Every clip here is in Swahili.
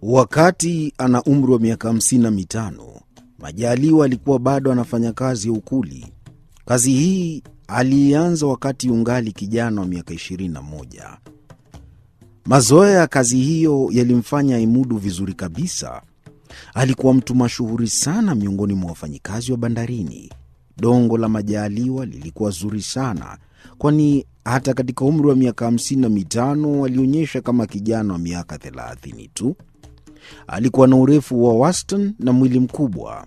Wakati ana umri wa miaka hamsini na mitano, Majaliwa alikuwa bado anafanya kazi ya ukuli. Kazi hii aliianza wakati ungali kijana wa miaka 21. Mazoea ya kazi hiyo yalimfanya aimudu vizuri kabisa. Alikuwa mtu mashuhuri sana miongoni mwa wafanyikazi wa bandarini. Dongo la Majaliwa lilikuwa zuri sana, kwani hata katika umri wa miaka hamsini na mitano alionyesha kama kijana wa miaka thelathini tu. Alikuwa na urefu wa wastani na mwili mkubwa.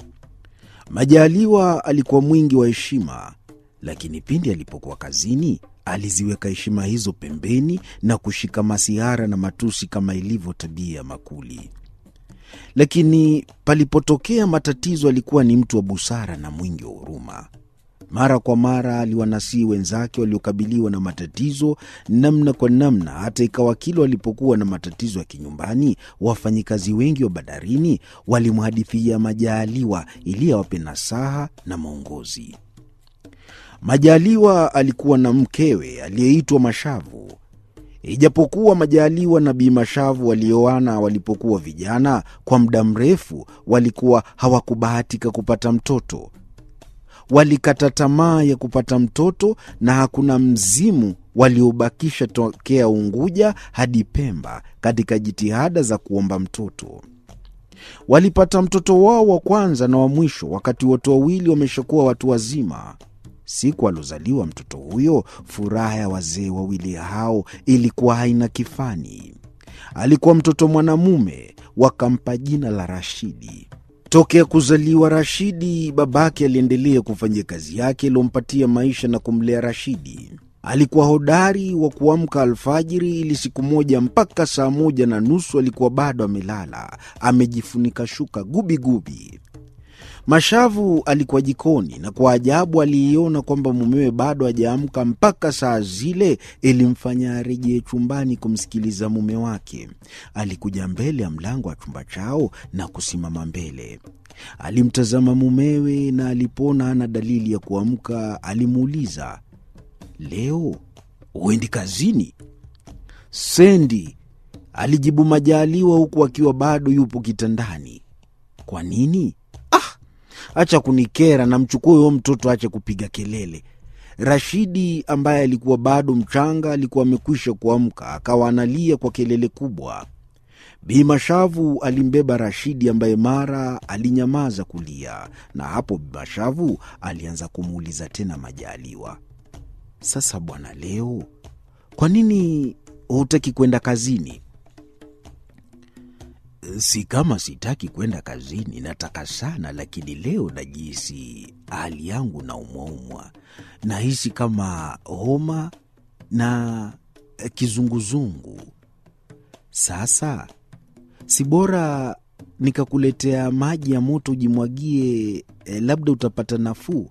Majaliwa alikuwa mwingi wa heshima, lakini pindi alipokuwa kazini aliziweka heshima hizo pembeni na kushika masihara na matusi kama ilivyo tabia ya makuli. Lakini palipotokea matatizo, alikuwa ni mtu wa busara na mwingi wa huruma. Mara kwa mara aliwanasihi wenzake waliokabiliwa na matatizo namna kwa namna, hata ikawa kila walipokuwa na matatizo ya kinyumbani, wafanyikazi wengi wa bandarini walimhadithia Majaliwa ili awape nasaha na maongozi. Majaliwa alikuwa na mkewe aliyeitwa Mashavu. Ijapokuwa Majaliwa na Bi Mashavu walioana walipokuwa vijana, kwa muda mrefu walikuwa hawakubahatika kupata mtoto. Walikata tamaa ya kupata mtoto na hakuna mzimu waliobakisha tokea Unguja hadi Pemba katika jitihada za kuomba mtoto. Walipata mtoto wao wa kwanza na wa mwisho wakati wote wawili wameshakuwa watu wazima. Siku aliozaliwa mtoto huyo, furaha ya wazee wawili hao ilikuwa haina kifani. Alikuwa mtoto mwanamume, wakampa jina la Rashidi. Tokea kuzaliwa Rashidi, babake aliendelea kufanyia kazi yake iliyompatia maisha na kumlea Rashidi. Alikuwa hodari wa kuamka alfajiri, ili siku moja mpaka saa moja na nusu alikuwa bado amelala amejifunika shuka gubigubi. Mashavu alikuwa jikoni na kwa ajabu aliiona kwamba mumewe bado hajaamka mpaka saa zile, ilimfanya arejee chumbani kumsikiliza mume wake. Alikuja mbele ya mlango wa chumba chao na kusimama mbele. Alimtazama mumewe na alipoona ana dalili ya kuamka, alimuuliza, leo huendi kazini? Sendi, alijibu Majaliwa huku akiwa bado yupo kitandani. Kwa nini? Acha kunikera na mchukue huyo mtoto, ache kupiga kelele. Rashidi ambaye alikuwa bado mchanga alikuwa amekwisha kuamka, akawa analia kwa kelele kubwa. Bi Mashavu alimbeba Rashidi ambaye mara alinyamaza kulia, na hapo Bi Mashavu alianza kumuuliza tena Majaliwa, sasa bwana, leo kwa nini hutaki kwenda kazini? Si kama sitaki kwenda kazini, nataka sana, lakini leo najihisi hali yangu na umwaumwa, nahisi kama homa na kizunguzungu. Sasa si bora nikakuletea maji ya moto ujimwagie, eh, labda utapata nafuu.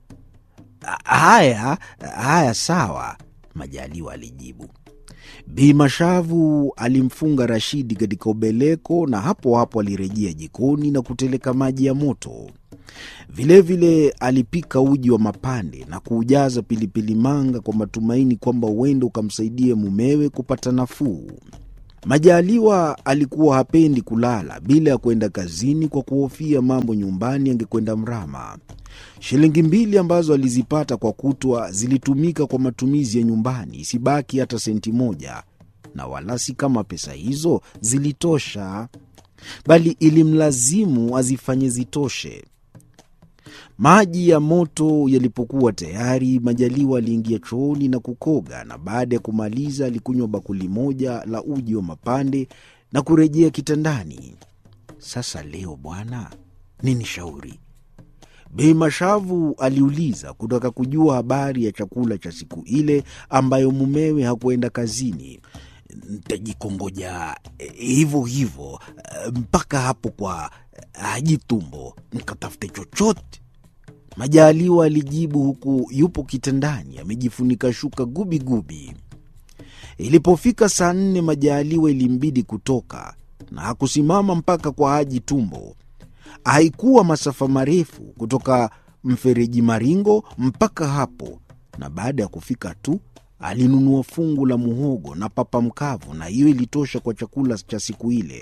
Haya haya, sawa, Majaliwa alijibu. Bi Mashavu alimfunga Rashidi katika ubeleko na hapo hapo alirejea jikoni na kuteleka maji ya moto. Vilevile vile alipika uji wa mapande na kuujaza pilipili manga kwa matumaini kwamba huenda ukamsaidia mumewe kupata nafuu. Majaliwa alikuwa hapendi kulala bila ya kwenda kazini kwa kuhofia mambo nyumbani angekwenda mrama. Shilingi mbili ambazo alizipata kwa kutwa zilitumika kwa matumizi ya nyumbani, isibaki hata senti moja, na wala si kama pesa hizo zilitosha, bali ilimlazimu azifanye zitoshe. Maji ya moto yalipokuwa tayari, Majaliwa aliingia chooni na kukoga, na baada ya kumaliza alikunywa bakuli moja la uji wa mapande na kurejea kitandani. Sasa leo bwana, nini shauri? Bei Mashavu aliuliza kutaka kujua habari ya chakula cha siku ile ambayo mumewe hakuenda kazini. Ntajikongoja hivyo hivyo mpaka hapo kwa Haji Tumbo nkatafute chochote, Majaliwa alijibu huku yupo kitandani amejifunika shuka gubigubi. Ilipofika saa nne, Majaliwa ilimbidi kutoka na hakusimama mpaka kwa Haji Tumbo. Haikuwa masafa marefu kutoka mfereji Maringo mpaka hapo, na baada ya kufika tu alinunua fungu la muhogo na papa mkavu, na hiyo ilitosha kwa chakula cha siku ile.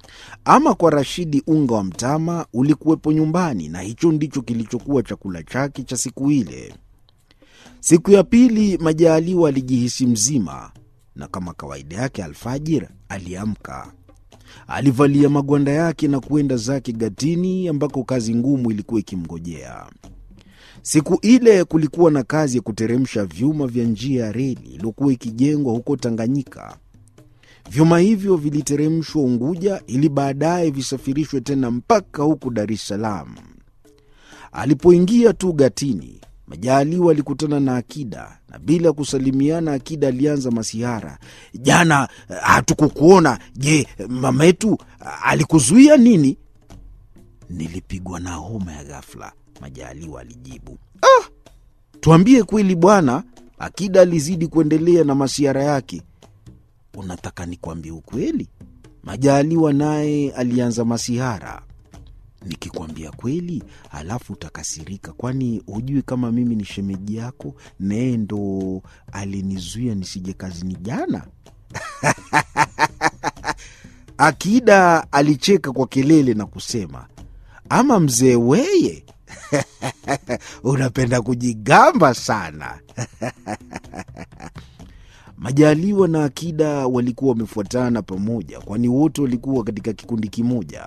Ama kwa Rashidi, unga wa mtama ulikuwepo nyumbani, na hicho ndicho kilichokuwa chakula chake cha siku ile. Siku ya pili, Majaliwa alijihisi mzima, na kama kawaida yake, alfajiri aliamka. Alivalia magwanda yake na kuenda zake gatini, ambako kazi ngumu ilikuwa ikimngojea. Siku ile kulikuwa na kazi ya kuteremsha vyuma vya njia ya reli iliyokuwa ikijengwa huko Tanganyika. Vyuma hivyo viliteremshwa Unguja ili baadaye visafirishwe tena mpaka huku Dar es Salaam. Alipoingia tu gatini, Majaliwa alikutana na Akida na bila kusalimiana, Akida alianza masihara. Jana hatukukuona. Je, mama yetu alikuzuia nini? Nilipigwa na homa ya ghafla, Majaliwa alijibu. Ah, tuambie kweli bwana. Akida alizidi kuendelea na masihara yake. Unataka nikwambie ukweli? Majaliwa naye alianza masihara. Nikikwambia kweli alafu utakasirika, kwani hujui kama mimi ni shemeji yako? Naye ndo alinizuia nisije kazini jana. Akida alicheka kwa kelele na kusema, ama mzee weye unapenda kujigamba sana. Majaliwa na Akida walikuwa wamefuatana pamoja, kwani wote walikuwa katika kikundi kimoja.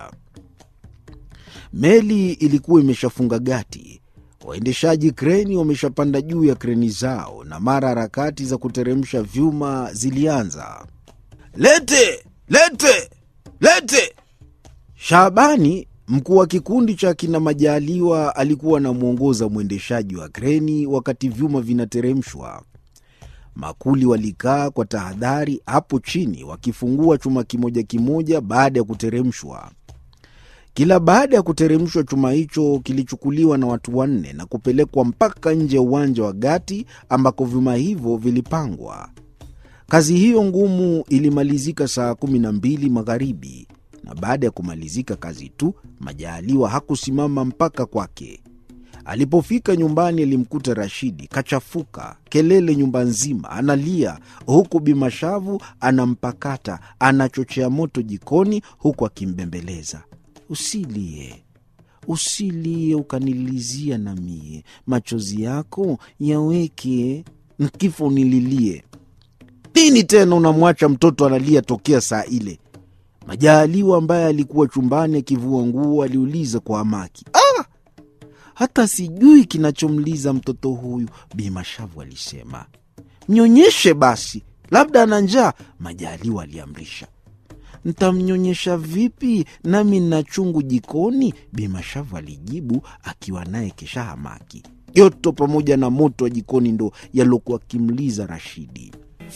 Meli ilikuwa imeshafunga gati, waendeshaji kreni wameshapanda juu ya kreni zao, na mara harakati za kuteremsha vyuma zilianza. Lete, lete, lete! Shabani, mkuu wa kikundi cha kina Majaliwa, alikuwa anamwongoza mwendeshaji wa kreni wakati vyuma vinateremshwa. Makuli walikaa kwa tahadhari hapo chini, wakifungua chuma kimoja kimoja baada ya kuteremshwa. Kila baada ya kuteremshwa, chuma hicho kilichukuliwa na watu wanne na kupelekwa mpaka nje ya uwanja wa gati ambako vyuma hivyo vilipangwa. Kazi hiyo ngumu ilimalizika saa kumi na mbili magharibi, na baada ya kumalizika kazi tu, Majaliwa hakusimama mpaka kwake. Alipofika nyumbani alimkuta Rashidi kachafuka, kelele nyumba nzima, analia huku Bimashavu anampakata, anachochea moto jikoni huku akimbembeleza. Usilie, usilie ukanilizia na mie, machozi yako yaweke nkifo nililie. Nini tena unamwacha mtoto analia tokea saa ile? Majaliwa ambaye alikuwa chumbani akivua nguo aliuliza kwa hamaki. Ah! hata sijui kinachomliza mtoto huyu, Bimashavu alisema. Mnyonyeshe basi, labda ana njaa, Majaliwa aliamrisha. Ntamnyonyesha vipi nami nna chungu jikoni? Bimashavu alijibu akiwa naye kesha hamaki. Joto pamoja na moto wa jikoni ndo yaliokuwa akimliza Rashidi.